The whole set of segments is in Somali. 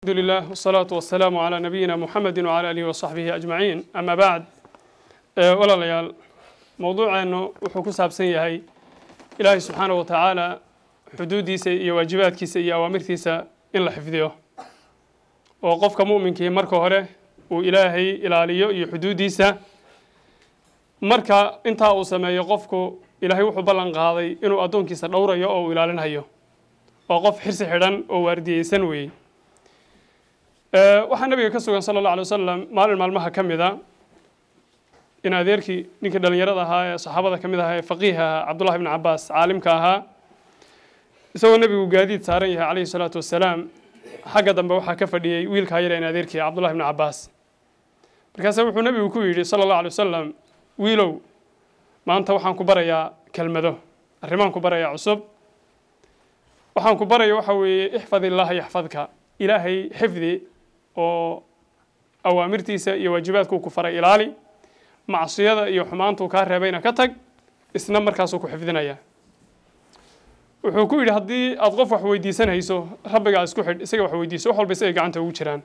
الحمد لله والصلاة والسلام على نبينا محمد وعلى آله وصحبه أجمعين أما بعد ولا ليال موضوع أنه وحكو سابسن يهي إلهي سبحانه وتعالى حدوديسا iyo waajibaadkiisa iyo awaamirtiisa in la xifdiyo oo qofka mu'minkii marka hore uu ilaahay ilaaliyo iyo xuduuddiisa marka intaa uu sameeyo qofku ilaahay wuxuu ballan qaaday inuu addoonkiisa dhowrayo oo uu ilaalinhayo oo qof xirsi xidhan oo waardiyeysan weeyey waxaa nabiga ka sugan sala allah alay wasalam maalin maalmaha ka mid a in adeerkii ninkii dhallinyarada ahaa ee saxaabada ka mid ahaa ee faqiih ahaa cabdullahi ibni cabaas caalimka ahaa isagoo nebigu gaadiid saaran yahay calayhi salaatu wasalaam xagga dambe waxaa ka fadhiyey wiilkaa yar in adeerkii cabdullahi ibni cabaas markaase wuxuu nebigu ku yidhi sala allahu alay wasalam wiilow maanta waxaan ku barayaa kelmado arrimaan ku barayaa cusub waxaan ku baraya waxa weeye ixfad illaaha yaxfadka ilaahay xifdi oo awaamirtiisa iyo waajibaadkuu ku faray ilaali macsiyada iyo xumaantuu kaa reebayna ka tag isna markaasuu ku xifdinaya wuxuu ku yidhi haddii aada qof wax weydiisanayso rabbigaa isku xidh isaga wax weydiiso wax walba isagay gacanta ugu jiraan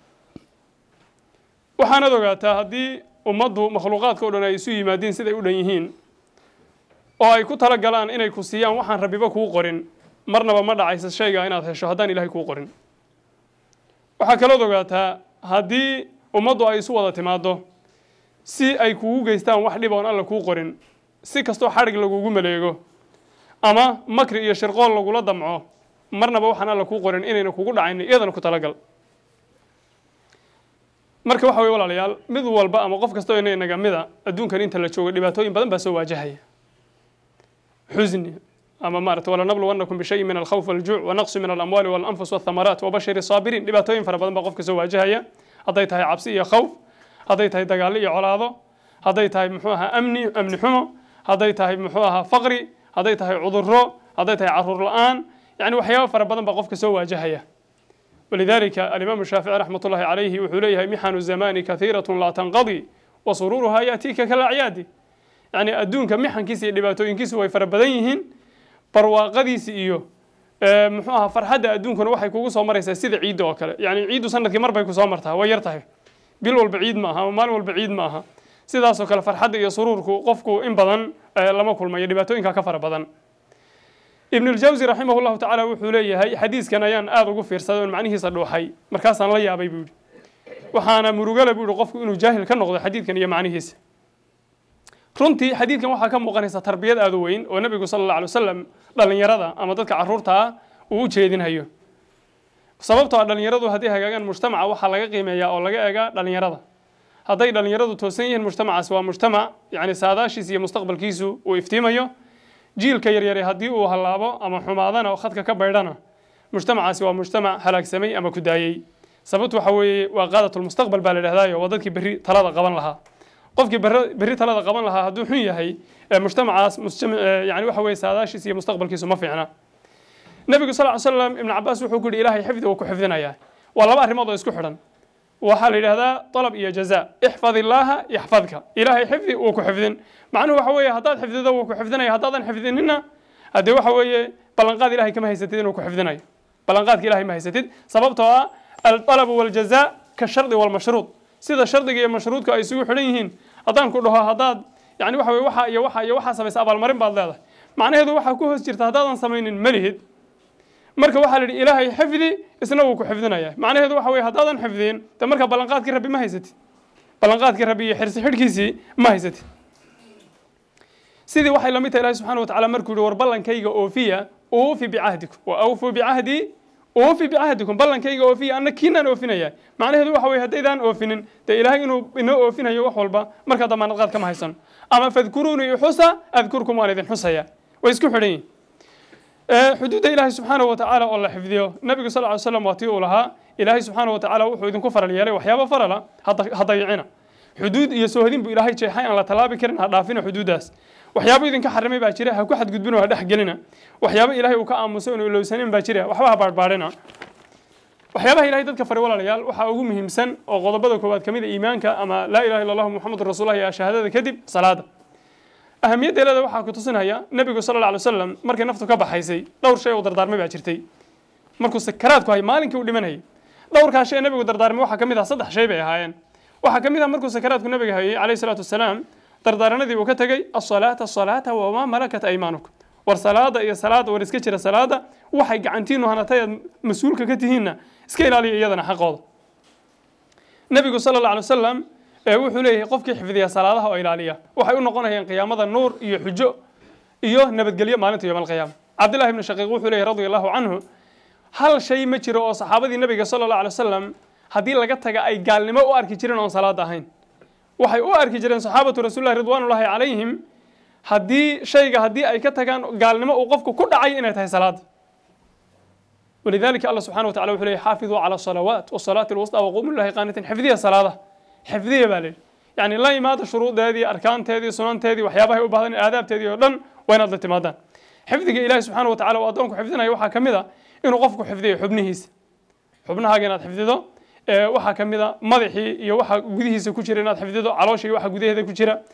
waxaanaad ogaataa haddii ummaddu makhluuqaadka o dhan ay isu yimaadiin siday u dhan yihiin oo ay ku tala galaan inay ku siiyaan waxaan rabbiba kuu qorin marnaba ma dhacaysa shayga inaad hesho haddaan ilahay kuu qorin waxaa kalood ogaataa haddii ummaddu ay isu wada timaaddo si ay kugu geystaan wax dhib oon alla kuu qorin si kastoo xadhig lagugu maleego ama makri iyo shirqool lagula damco marnaba waxaan alla kuu qorin inayna kugu dhacaynin iyadana ku talagal marka waxa weye walaalayaal mid walba ama qof kastoo ina inaga mida adduunkan inta la joogo dhibaatooyin badan baa soo waajahaya xusni ama maarata walanabluwannakum bishayin min alkhawf waljuuc wanaqsi min alamwaali walanfus walthamaraat wabashiri saabiriin dhibaatooyin fara badan baa qofka soo waajahaya hadday tahay cabsi iyo khawf hadday tahay dagaallo iyo colaado hadday tahay muxuu ahaa amni amni xumo hadday tahay muxuu ahaa faqri hadday tahay cudurro hadday tahay caruur la-aan yani waxyaaba fara badan baa qofka soo waajahaya walidalika alimaamu shaafici raxmat ullahi calayhi wuxuu leeyahay mixanu zamani kahiiratun laa tanqadi wa suruuruhaa yaatiika kalacyaadi yani adduunka mixankiisa iyo dhibaatooyinkiisu way fara badan yihiin barwaaqadiisi iyo muxuu ahaa farxadda adduunkuna waxay kugu soo maraysaa sida ciidda oo kale yani ciiddu sanadkii mar bay kusoo martaa way yar tahay bil walba ciid ma aha ama maalin walba ciid ma aha sidaasoo kale farxadda iyo suruurku qofku in badan lama kulmayo dhibaatooyinka ka fara badan ibn اljawsi raximah llahu tacaala wuxuu leeyahay xadiiskan ayaan aada ugu fiirsaday oon macnihiisa dhuuxay markaasaan la yaabay buu yihi waxaana murugale buu yihi qofku inuu jaahil ka noqdo xadiidkan iyo macnihiisa runtii xadiidkan waxaa ka muuqanaysa tarbiyad aada u weyn oo nebigu sala alla alay wasalam dhallinyarada ama dadka carruurta ah uu u jeedinhayo sababtoo a dhallinyaradu hadday hagaagaan mujtamaca waxaa laga qiimeeyaa oo laga eegaa dhallinyarada hadday dhallinyaradu toosan yihiin mujtamacaas waa mujtamac yani saadaashiis iyo mustaqbalkiisu uu iftiimayo jiilka yaryare haddii uu hallaabo ama xumaadana oo khadka ka baydhana mujtamacaasi waa mujtamac halaagsamay ama ku daayey sababtu waxa weeye waa qaadatulmustaqbal baa la idhahdaayo waa dadkii berri talada qaban lahaa qofkii berri talada qaban lahaa hadduu xun yahay mujtamacaas yani waxa weye saadaashiis iyo mustaqbalkiisu ma fiicna nebigu sal ly slam ibnu cabaas wuxuu ku yihi ilahay xifdi uu ku xifdinayaa waa laba arrimood oo isku xidhan waxaa la yidhahdaa dalab iyo jaza ixfad illaaha yaxfadka ilaahay xifdi wuu ku xifdin macnuhu waxa weeye haddaad xifdido wuu ku xifdinaya haddaadan xifdinina haddee waxa weeye ballanqaad ilahay kama haysatid inuu ku xifdinayo ballanqaadka ilahay ma haysatid sababtoo ah aldalabu waljaza ka shardi walmashruud sida shardiga iyo mashruudka ay isugu xidhan yihiin haddaan ku dhaho haddaad yani waxa weye waxa iyo waxa iyo waxaa samaysa abaalmarin baad leedahay macnaheedu waxaa ku hoos jirta haddaadan samaynin malihid marka waxaa la yidhi ilaahay xifdi isna wuu ku xifdinaya macnaheedu waxa weye haddaadan xifdiin de marka ballanqaadkii rabbi ma haysatid ballanqaadkii rabbi iyo xirsi xidhkiisii ma haysatid sidii waxay lamid tahay ilahi subxana wa tacala markuu yihi war ballankayga oofiya uufi bicahdikum wa awfuu bicahdii uufi bicahdikum ballankayga oofiya anna kiinaan oofinaya macnaheedu waxa weye haddaydaan oofinin dee ilaahay inuu inoo oofinayo wax walba markaa damaanad qaad kama haysan ama fadkuruunii xusa adkurkum waan idin xusaya way isku xidhan yihin xuduudda ilaahay subxaanahu wa tacaala oo la xifdiyo nabigu sal ly slam waa tii uu lahaa ilaahay subxaanahu wa tacaala wuxuu idinku faral yeelay waxyaaba farala ha dayicina xuduud iyo soohodin buu ilaahay jeexay aan la tallaabi karin ha dhaafina xuduuddaas waxyaabo idinka xarimay baa jira ha ku xadgudbin oo ha dhex gelina waxyaabo ilaahay uu ka aamusay inu ilowsanin baa jira waxba ha baadhbaadhina waxyaabaha ilahay dadka faray walaalayaal waxaa ugu muhiimsan oo qodobada koowaad ka mid a iimaanka ama laa ilaha illa allahu muxamedun rasuullah iyo shahaadada kadib salaada ahamiyaddeelada waxaa ku tusinaya nebigu sala alla alay wasalam markay naftu ka baxaysay dhowr shay oo dardaarmay baa jirtay markuu sakaraadku hay maalinkii u dhimanayay dhowrkaa shay ee nabigu dardaarmay waxaa ka mid ah saddex shay bay ahaayeen waxaa ka mid ah markuu sakaraadku nabiga hayay calayhi salaatu wasalaam dardaaranadii uu ka tegey asalaata asalaata wamaa malakat aymaanukum war salaada iyo salaada war iska jira salaada waxay gacantiinu hanatay aad mas-uulka ka tihiinna iska ilaaliya iyadana xaqooda nabigu sala alla alay wasalam ee wuxuu leeyahay qofkii xifdiya salaadaha oo ilaaliya waxay u noqonayaan qiyaamada nuur iyo xujo iyo nabadgelyo maalinta yowm alqiyaama cabdillahi ibni shaqiiq wuxuu leeyahy radia allahu canhu hal shay ma jiro oo saxaabadii nabiga sala allah alay wasalam haddii laga taga ay gaalnimo u arki jireen oon salaada ahayn waxay u arki jireen saxaabatu rasuulillahi ridwaanullahi calayhim haddii shayga haddii ay ka tagaan gaalnimo uu qofku ku dhacay inay tahay salaada ولذلك الله سبحانه وتعالى وحده حافظوا على الصلوات والصلاة الوسطى وقوموا لله قانتين حفظية صلاة حفظية بالي يعني لا يماد شروط هذه أركان هذه سنن هذه وحيابها وبعضين آداب هذه ودن وين هذا تمادان حفظك إله سبحانه وتعالى وأدونك حفظنا يوحى كمذا إنه قفك حفظية حبنهيس حبنها جنات حفظه waxaa ka mid a madaxii iyo waxa gudihiisa ku jira inaad xifdido caloosha iyo waxa gudaheeda ku jira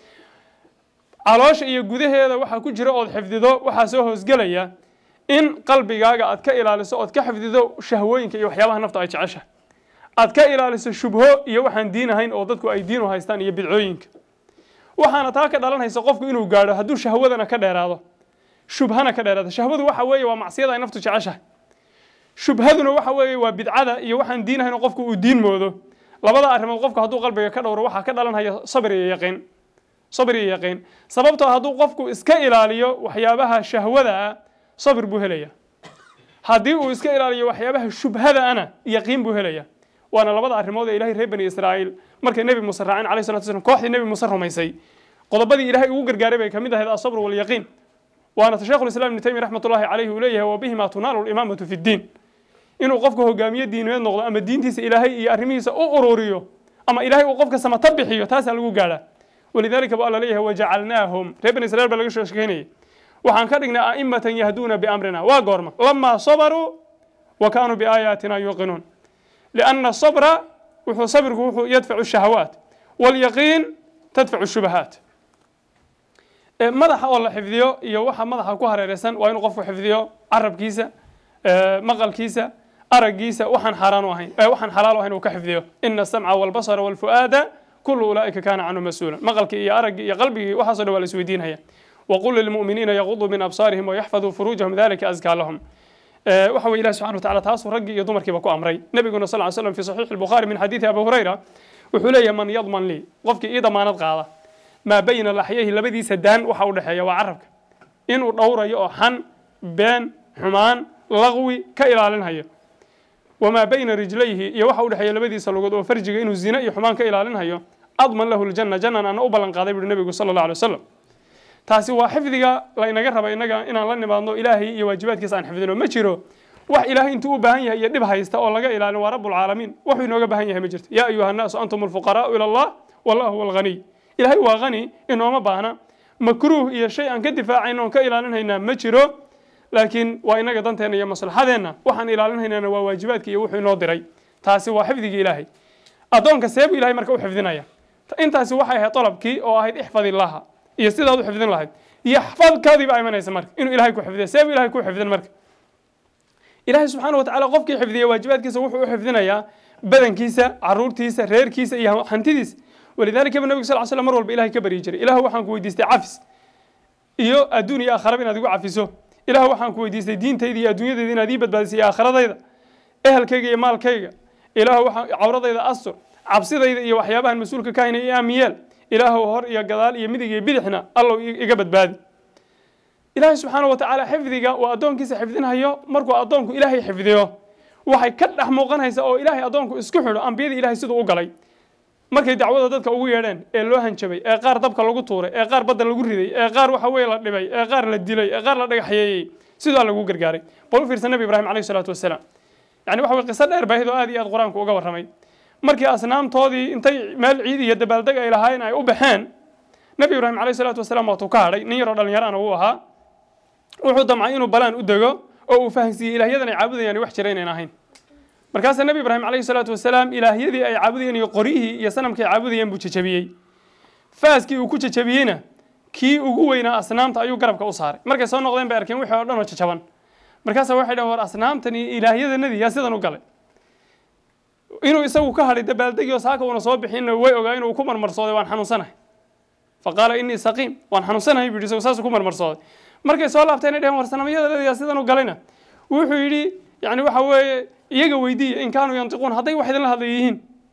caloosha iyo gudaheeda waxa ku jira ood xifdido waxaa soo hoosgelaya in qalbigaaga aad ka ilaaliso ood ka xifdido shahwooyinka iyo waxyaabaha nafta ay jecesha aad ka ilaaliso shubho iyo waxaan diin ahayn oo dadku ay diin u haystaan iyo bidcooyinka waxaana taa ka dhalanaysa qofku inuu gaadho hadduu shahwadana ka dheeraado shubhana ka dheeraado shahwadu waxa weeye waa macsiyada ay naftu jeceshahay shubhaduna waxa weeye waa bidcada iyo waxaan diin ahayn oo qofku uu diin moodo labada arrimood qofku hadduu qalbiga ka dhowro waxaa ka dhalanaya sabr iyo yaqiin sabr iyo yaqiin sababtoo hadduu qofku iska ilaaliyo waxyaabaha shahwada ah sabr buu helaya haddii uu iska ilaaliyo waxyaabaha shubhada ana yaqiin buu helaya waana labada arrimood ee ilahay reer bani israa'iil markay nebi muuse raaceen calayhi salatu wasalam kooxdii nebi muuse rumaysay qodobadii ilahay ugu gargaaray bay ka mid ahayd asabr walyaqiin waana sheekhu lislam ibnu taymiya raxmatullahi calayhi uu leeyahay wabihima tunaalu limaamatu fi ddiin inuu qofka hogaamiye diineed noqdo ama diintiisa ilaahay iyo arrimihiisa u ururiyo ama ilaahay uu qofka samata bixiyo taasaa lagu gaadhaa walidalika bu alla leeyahay wajacalnaahum reer bani israiil baa laga soo shekeynayay waxaan ka dhignay a'imatan yahduuna biamrina waa goorma lamaa sabaruu wa kaanuu biaayaatina yuuqinuun lianna sabra wuxuu sabirku wuxuu yadfacu shahawaat walyaqiin tadfacu shubahaat madaxa oo la xifdiyo iyo waxa madaxa ku hareereysan waa inuu qofku xifdiyo carabkiisa maqalkiisa araggiisa waxaan xaaraan u ahayn waxaan xalaal u ahayn uu ka xifdiyo ina asamca walbasara walfu'aada kullu ulaa'ika kaana canhu mas-uulan maqalkii iyo araggii iyo qalbigii waxaasoo dhan waa la isweydiinaya وقل للمؤمنين يغضوا من أبصارهم ويحفظوا فروجهم ذلك أزكى لهم وحوى إله سبحانه وتعالى تاسو رقي يضمر كيف كو أمري نبينا صلى الله عليه وسلم في صحيح البخاري من حديث أبو هريرة وحلي من يضمن لي قفك إذا ما نضغى ما بين لحيه لبدي سدان وحول حيا وعرفك إنه دورة يوحن بين حمان لغوي كإلى هي وما بين رجليه يوحول حيا لبدي سلوغد وفرجك إنه الزنا يحمان كإلى هي أضمن له الجنة جنة أنا أبلن قاضي بالنبي صلى الله عليه وسلم taasi waa xifdiga laynaga raba inaga inaan la nimaadno ilaahay iyo waajibaadkiisa aan xifdino ma jiro wax ilaahay intuu u baahan yahay iyo dhib haysta oo laga ilaalin waa rabbulcaalamiin wuxuu inooga baahan yahay ma jirto yaa ayuha annaasu antum alfuqaraa'u ila allah wallahu huwa alghaniy ilaahay waa hani inooma baahna makruuh iyo shay aan ka difaacayno oon ka ilaalinhaynaa ma jiro laakiin waa inaga danteenna iyo maslaxadeenna waxaan ilaalinhaynana waa waajibaadka iyo wuxuu inoo diray taasi waa xifdigii ilaahay addoonka seebuu ilahay marka u xifdinaya intaasi waxay ahayd dalabkii oo ahayd ixfad illaha iyo sidaad u xifdin lahayd yaxfadkaadii baa imanaysa marka inuu ilahay ku xifdiya seebuu ilahay ku xifdin marka ilaahay subxaana wa tacala qofkii xifdiya waajibaadkiisa wuxuu u xifdinayaa badankiisa caruurtiisa reerkiisa iyo hantidiisa walidalika ba nabigu sal slam mar walba ilahay ka baryi jiray ilahu waxaan ku weydiistay cafis iyo adduun iyo aakharaba inaad igu cafiso ilahu waxaan ku weydiistay diintayda iyo adduunyadayda inaad ii badbaadisay iyo aakharadayda ehelkayga iyo maalkayga ilahu waxaan cawradayda astur cabsidayda iyo waxyaabahan mas-uulka ka haynay aamiyeel ilaahu hor iyo gadaal iyo midig iyo bidixna allow iga badbaadi ilaahay subxaana wa tacaala xifdiga uu addoonkiisa xifdinhayo markuu addoonku ilaahay xifdiyo waxay ka dhex muuqanaysa oo ilaahay addoonku isku xidho ambiyadii ilahay siduu u galay markay dacwada dadka ugu yeedheen ee loo hanjabay ee qaar dabka lagu tuuray ee qaar badda lagu riday ee qaar waxa weye la dhibay ee qaar la dilay ee qaar la dhagaxyeeyey siduu lagu gargaaray bal u fiirsan nabi ibraahim calayhi salaatu wasalaam yani waxa weye qiso dheer baahid oo aad iyo aad qur-aanku uga warramay markii asnaamtoodii intay meel ciid iyo dabaaldeg ay lahaayeen ay u baxeen nabi ibraahim calayhi salaatu wasalaam waatuu ka hadhay nin yaroo dhallinyarana uu ahaa wuxuu damcay inuu balaan u dego oo uu fahansiiyey ilaahyadan ay caabudayaan wax jira inayn ahayn markaasaa nabi ibraahim calayhi salaatu wasalaam ilaahyadii ay caabudayeen iyo qoryihii iyo sanamkii ay caabudayeen buu jejabiyey faaskii uu ku jejabiyeyna kii ugu weynaa asnaamta ayuu garabka u saaray markay soo noqdeen bay arkeen wixii oo dhan oo jajaban markaasa waxay dhaheen war asnaamtan iyo ilaahyadanadii yaa sidan u galay inuu isagu ka hadhay dabaaldegi oo saaka uuna soo bixinna way ogaa inuu ku marmarsooday waan xanuunsanahay faqaala inii saqiim waan xanuunsanahay buu yidhi isagu saasuu ku marmarsooday markay soo laabteen ay dheheen war sanamyada leedayaa sidan u galayna wuxuu yidhi yani waxa weeye iyaga weydiiya in kaanuu yantiquun hadday wax idinla hadlay yihiin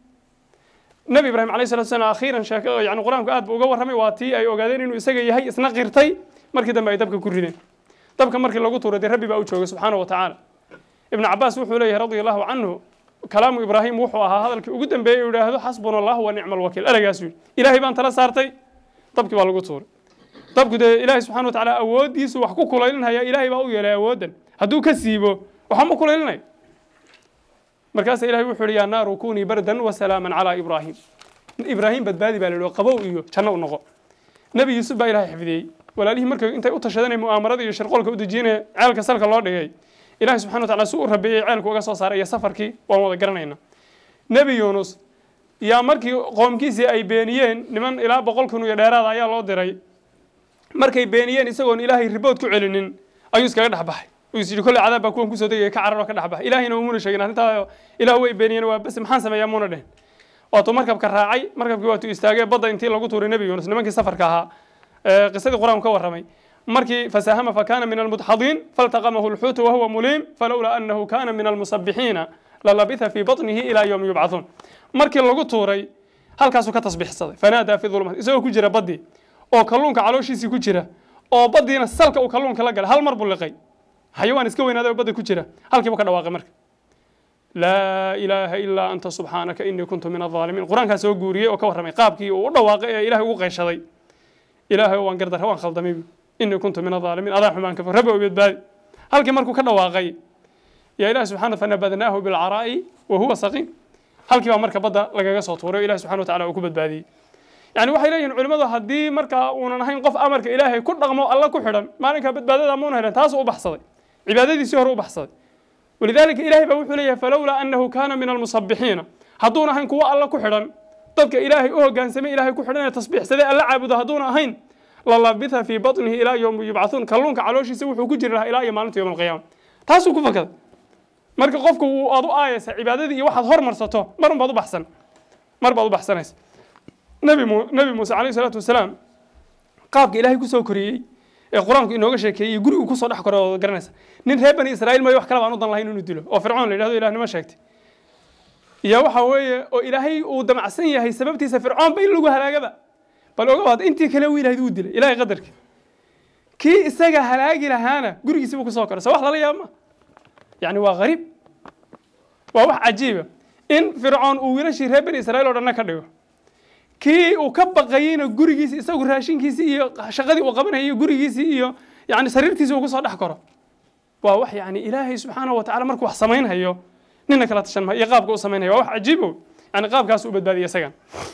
nabi ibraahim alayh salatu salam akhiiran sheeke yani qur-aanku aad buu uga warramay waa tii ay ogaadeen inuu isaga yahay isna qirtay markii dambe ay dabka ku rideen dabka markii lagu tuuray dee rabbi baa u joogay subxaana wa tacaala ibnu cabaas wuxuu leeyahay radia allahu canhu kalaamu ibraahim wuxuu ahaa hadalkii ugu dambeeyey uu yidhaahdo xasbuna allah wa nicma alwakiil eragaasuu yidhi ilaahay baan tala saartay dabkii baa lagu tuuray dabku dee ilaahay subxana wa tacaala awooddiisu wax ku kulaylinhaya ilaahay baa u yeelay awooddan hadduu ka siibo waxba ma kulaylinayo markaasa ilahay wuxuu yihi yaa naaru kunii bardan wasalaaman calaa ibraahim ibraahim badbaadi baa la yihi qabow iyo janno u noqo nebi yuusuf baa ilahay xifdiyey walaalihii markay intay u tashadanay mu'aamarada iyo shirqoolka u dejinaya ceelka salka loo dhigay ilahay subxana wa tacala si u rabeeyey ceelku uga soo saaray iyo safarkii waan wada garanayna nebi yuunus yaa markii qoomkiisii ay beeniyeen niman ilaa boqol kun iyo dheeraada ayaa loo diray markay beeniyeen isagoon ilaahay ribood ku celinin ayuu iskaga dhex baxay is yidhi kolley cadaab baa kuwan kusoo degaya ka cararoo ka dhex baxay ilaahayna umuna sheegin arrintaa ilaah way beeniyeen waa bas maxaan sameeyaa muuna dhehen waatuu markabka raacay markabkii waatuu istaagay badda intii lagu tuuray nebi yuunus nimankii safarka ahaa qisadii qur-aanku ka warramay markii fasaahama fakana min almudxadiin faltaqamahu lxuutu wahuwa muliim falowlaa anahu kana min almusabixiina lalabitha fii baطnihi ilaa yowmi yubcaثuun markii lagu tuuray halkaasuu ka tasbixsaday fanaadaa fi dulmaat isagoo ku jira baddii oo kalluunka calooshiisii ku jira oo baddiina salka uu kalluunka la galay hal mar buu liqay xayawaan iska weynaaday oo badda ku jira halkiibu ka dhawaaqay marka laa ilaaha ilaa anta subxaanaka inii kuntu min alظaalimiin qur-aankaa soo guuriyey oo ka warramay qaabkii uu u dhawaaqay ee ilahay ugu qayshaday ilaahay waan gardarra waan khaldamay inii kuntu min alظaalimiin adaa xumaan kafo rabbi oo badbaadi halkii markuu ka dhawaaqay yaa ilahi subxana fanabadnaahu bilcaraa'i wa huwa saqiim halkii baa marka badda lagaga soo tuuray o ilahi subxana wa tacala uu ku badbaadiyey yani waxay leeyihin culimmadu haddii markaa uunan ahayn qof amarka ilaahay ku dhaqmo alla ku xidhan maalinkaa badbaadada muuna helan taasuu u baxsaday cibaadadiisii hore u baxsaday walidaalika ilahay baa wuxuu leeyahay falowlaa annahu kaana min almusabixiina hadduuna ahayn kuwo alla ku xidhan dadka ilaahay u hogaansamay ilahay ku xidhan ee tasbiixsaday alla caabudo hadduuna ahayn lalabitha fii baطnihi ilaa yowmi yubcaثuun kalluunka calooshiisa wuxuu ku jiri lahaa ilaa iyo maalinta yowm alqiyaama taasuu ku fakaday marka qofku wuu aad u aayaysa cibaadadii iyo waxaad hormarsato marun baad u baxsan mar baad u baxsanaysa nabi mu nabi muuse calayh isalaatu wasalaam qaabka ilaahay kusoo koriyey ee qur-aanku inooga sheekeeyey gurigu kusoo dhex koray oo garanaysa nin reer bani israa'iil mayo wax kale baan u dan lahayn inuu dilo oo fircoon la yidhahdo ilahnimo sheegtay iyo waxa weeye oo ilaahay uu damacsan yahay sababtiisa fircoon ba in lagu halaagaba bal oga waad intii kale uu ilahayd uu dilay ilahay qadarka kii isaga halaagi lahaana gurigiisi buu kusoo koray so wax lala yaaba ma yani waa gariib waa wax cajiiba in fircoon uu wiilashii reer bani israa'iil oo dhanna ka dhigo kii uu ka baqayeyna gurigiisi isagu raashinkiisii iyo shaqadii uu qabanayay gurigiisii iyo yani sariirtiisi uu kusoo dhex koro waa wax yani ilaahay subxaanahu watacala markuu wax samaynhayo nina kala tashan maha iyo qaabka u samaynhayo waa wax cajiibo yani qaabkaas u badbaadiyo isagan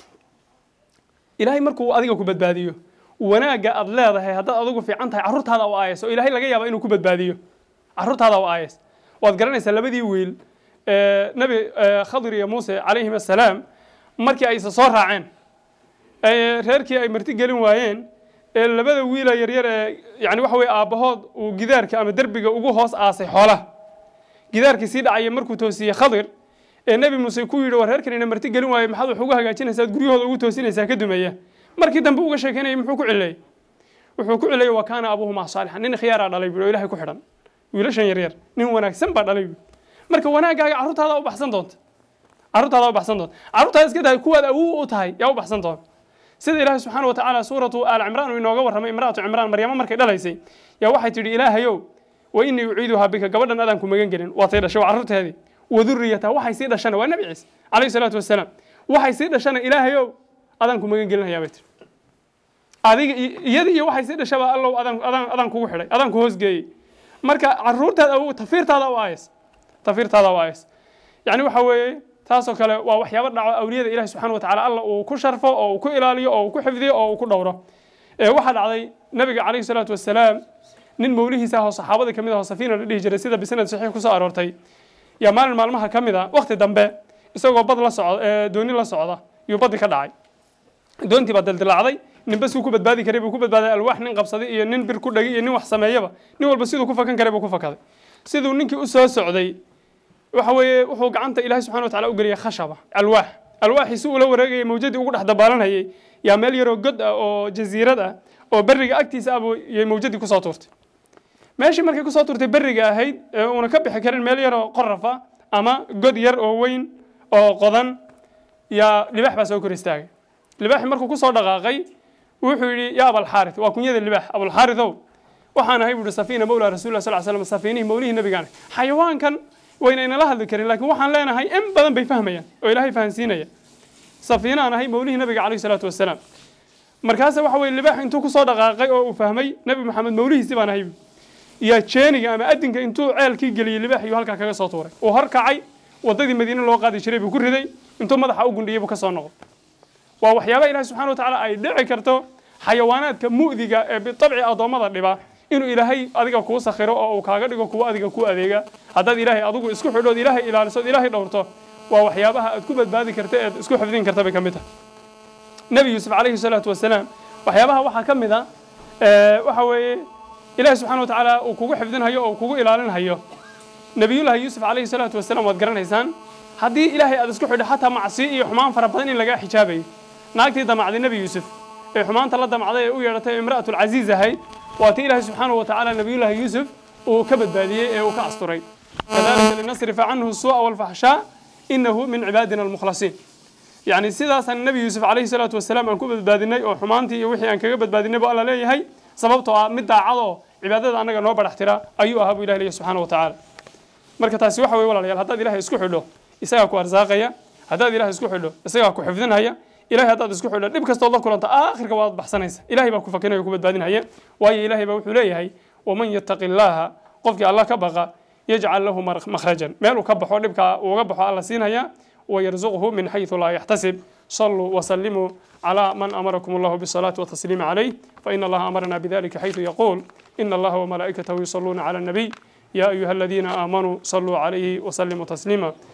ilaahay markuu adiga ku badbaadiyo wanaagga aad leedahay haddaad adigu fiican tahay carruurtaada u aayas oo ilaahay laga yaaba inuu ku badbaadiyo carruurtaada u aayas waad garanaysaa labadii wiil nabi khadir iyo muuse calayhim assalaam markii ay isa soo raaceen reerkii ay marti gelin waayeen ee labada wiila yaryar ee yani waxa weye aabbahood uu gidaarka ama derbiga ugu hoos aasay xoolaha gidaarkii sii dhacaya markuu toosiyey khadir ee nebi muuse ku yidhi war reerkanina marti gelin waaye maxaad wax ugu hagaajinaysaa guryahooda ugu toosinaysaa ka dumeeya markii dambe uga sheekeynayay muxuu ku cileeyey wuxuu ku cileeyey wa kaana abuuhumaa saalixan nin khiyaaraa dhalay bui oo ilahay ku xidhan wiilashan yaryar nin wanaagsan baa dhalay bui marka wanaaggaaga carruurtaada u baxsan doonta carruurtaada u baxsan doonta carruurtaada iska tahay kuwaad awow u tahay yaa u baxsan doonta sida ilaahay subxaana wa tacaala suuratu aal cimraan uu inooga warramay imraatu cimraan maryamo markay dhalaysay yaa waxay tidhi ilaahayow wa inii uciiduhaa bika gabadhan adaan ku magan gelin waatay dhashay waa carruurteedii waduriyataha waxay sii dhashana waa nebi ciise calayhi salaatu wasalaam waxay sii dhashana ilaahayow adaan ku magan gelinhayaa bay tiri adiga iyadii iyo waxay sii dhashaba allow adaan adaan adaan kugu xidhay adaan ku hoosgeeyey marka carruurtaada awow tafiirtaada u aayas tafiirtaada u aayas yacni waxa weeye taasoo kale waa waxyaabo dhaco awliyada ilahi subxana wa tacala alla uu ku sharfo oo uu ku ilaaliyo oo uu ku xifdiyo oo uu ku dhowro waxaa dhacday nabiga calayhi salaatu wasalaam nin mawlihiisa ah oo saxaabadii kamid ah oo safiina la dhihi jiray sida bisanad saxiix kusoo aroortay yaa maalin maalmaha ka mid a waqti dambe isagoo bad la socda dooni la socda yuu baddi ka dhacay doontii baa dildilacday ninba suu ku badbaadi karay buu ku badbaaday alwaax nin qabsaday iyo nin bir ku dhagay iyo nin wax sameeyaba nin walba siduu ku fakan karay buu ku fakaday siduu ninkii u soo socday waxa weeye wuxuu gacanta ilaahay subxana wa tacala u geliyay khashaba alwaax alwaaxii si uula wareegayay mawjadii ugu dhex dabaalanayay yaa meel yaroo god ah oo jasiirad ah oo berriga agtiisa abuu yay mawjadii kusoo tuurtay meeshii markay kusoo tuurtay berriga ahayd ee uuna ka bixi karin meel yaroo qorafa ama god yar oo weyn oo qodan yaa libaax baa soo kor istaagay libaaxi markuu kusoo dhaqaaqay wuxuu yidhi yaa abalxaarid waa kunyada libaax abulxaaridow waxaan ahay buuhi safiina mawla rasuulillah sal slam safiinihii mawlihii nabigaan xayawaankan wayna inala hadli karin laakiin waxaan leenahay in badan bay fahmayaan oo ilaahay fahansiinaya safiinaan ahay mawlihii nabiga calayhi salaatu wasalaam markaase waxa weye libaax intuu kusoo dhaqaaqay oo uu fahmay nebi maxamed mawlihiisi baan ahay yaa jeeniga ama adinka intuu ceelkii geliyey libaax iyuu halkaa kaga soo tuuray uu horkacay waddadii madiine loo qaadi jiray buu ku riday intuu madaxa u gundhiyey buu ka soo noqday waa waxyaaba ilahi subxana wa tacaala ay dhici karto xayawaanaadka mu'diga ee bitabci addoommada dhiba inuu ilaahay adiga kuu sakhiro oo uu kaaga dhigo kuwa adiga ku adeega haddaad ilaahay adigu isku xidhood ilaahay ilaalisood ilaahay dhowrto waa waxyaabaha aad ku badbaadi karta eed isku xifdin karta bay ka mid tahay nebi yuusuf calayhi salaatu wasalaam waxyaabaha waxaa ka mid a waxa weeye ilaahi subxana wa tacaala uu kugu xifdinhayo oo kugu ilaalinhayo nebiyullahi yuusuf calayhi salaatu wasalaam waad garanaysaan haddii ilaahay aad isku xidho xataa macsi iyo xumaan fara badan in lagaa xijaabayo naagtii damacday nebi yuusuf ee xumaanta la damacday ee u yeedhatay imra'atulcasiiz ahayd waa tii ilaahay subxaanahu wa tacaala nebiyullahi yuusuf uu ka badbaadiyey ee uu ka asturay kadalika linasrifa canhu suu'a walfaxshaa inahu min cibaadina almukhlasiin yacni sidaasaan nebi yuusuf calayhi salaatu wasalaam aan ku badbaadinay oo xumaantii iyo wixii aan kaga badbaadinay buu alla leeyahay sababtoo ah mid daacad oo cibaadada annaga noo badhax tira ayuu ahaa buu ilahi leeyahy subxaana wa tacaala marka taasi waxa weye walaalayaal haddaad ilahay isku xidho isagaa ku arsaaqaya haddaad ilahay isku xidho isagaa ku xifdinhaya ilahay haddaad isku xidho dhib kastood la kulanta aakhirka waad baxsanaysa ilahay baa ku fakinaya o ku badbaadinhaya waayo ilahay baa wuxuu leeyahay waman yattaqi illaaha qofkii allah ka baqa yajcal lahu makhrajan meel uu ka baxo dhibkaa uuga baxo alla siinaya ويرزقه من حيث لا يحتسب صلوا وسلموا على من أمركم الله بالصلاة والتسليم عليه فإن الله أمرنا بذلك حيث يقول إن الله وملائكته يصلون على النبي يا أيها الذين آمنوا صلوا عليه وسلموا تسليما